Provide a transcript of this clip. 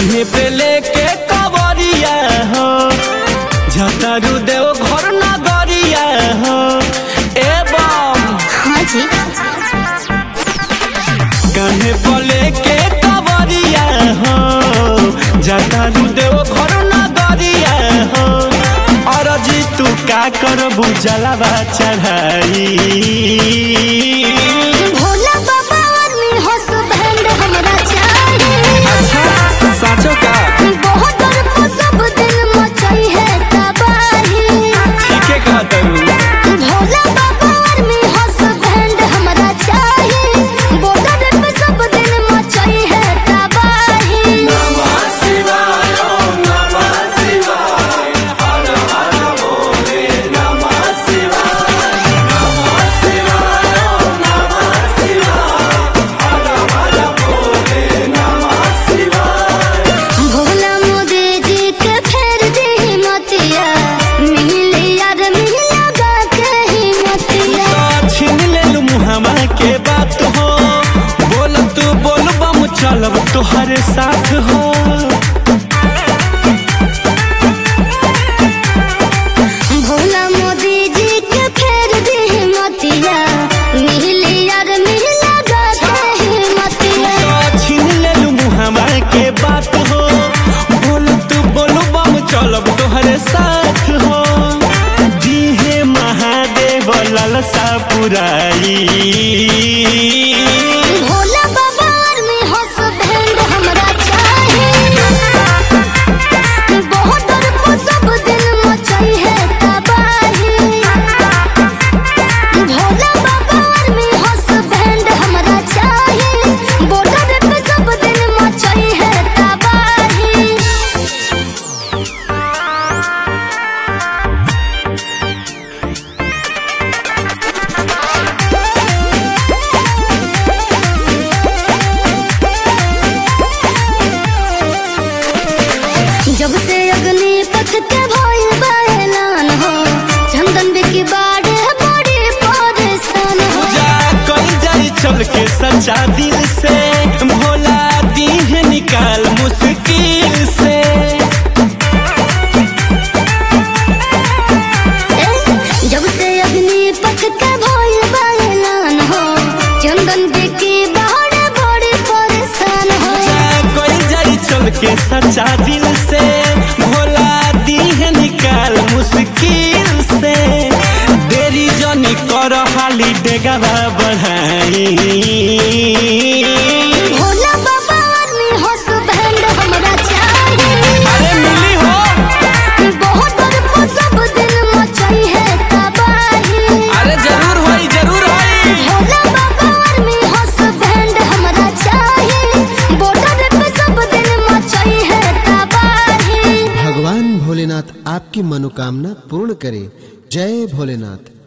कान्हे पे लेके कवरिया हो झतारू देव घर नगरिया हो एवं हाँ जी कान्हे पे लेके कवरिया हो झतारू देव घर नगरिया हो अरजी तू का करबू जलावा चढ़ाई भोला बाबा आर्मी हस्बैंड हमरा चाहिए अच्छा साचो का बहुत डर को सब दिन मचाई है तबाही ठीके कहत हूँ भोला बाबा आर्मी हस्बैंड हमरा चाहिए बॉर्डर पे सब दिन मचाई है तबाही भोला मोदी जी के फेर दी मतिया मिले यार मिला गा के ही मतिया तो छीन लेलू मुहामा के बात हो बोल तू बोल बम चलब तुहरे साथ हो भोला मोदी जी के फेर दी मतिया मिले यार मिला गा के ही मतिया तो छीन लेलू मुहामा के बात हो बोल तू बोल बम चलब तुहरे साथ हो दीहे महादेव ललसा पुराई भोला बाबा आर्मी हस्बैंड हमरा चाहिए बहुत डर को सब दिन मचाई है तबाही भोला बाबा आर्मी हस्बैंड हमरा चाहिए बॉर्डर पे सब दिन मचाई है तबाही जब से अग्नि पथ के भइल बा ऐलान हो चंदन बिकी बाड़े बड़ी परेशान हो पूजा कल जाई चल के सच्चा दिल से भोला दीह निकाल मुश्किल से ए, जब से अग्नि पथ के भइल बा ऐलान हो चंदन बिकी बाड़े बड़ी परेशान हो पूजा कल जाई चल के सच्चा दिल से भोला दीह निकाल मुश्किल से देरी जनी कर हाली डेगवा बढ़ाई भोला बाबा आर्मी हस्बैंड हमरा चाहिए अरे मिली हो बहुत डर को सब दिन मचाई है तबाही अरे जरूर होई जरूर होई भोला बाबा आर्मी हस्बैंड हमरा चाहिए बॉर्डर पे सब दिन मचाई है तबाही भगवान भोलेनाथ आपकी मनोकामना पूर्ण करे जय भोलेनाथ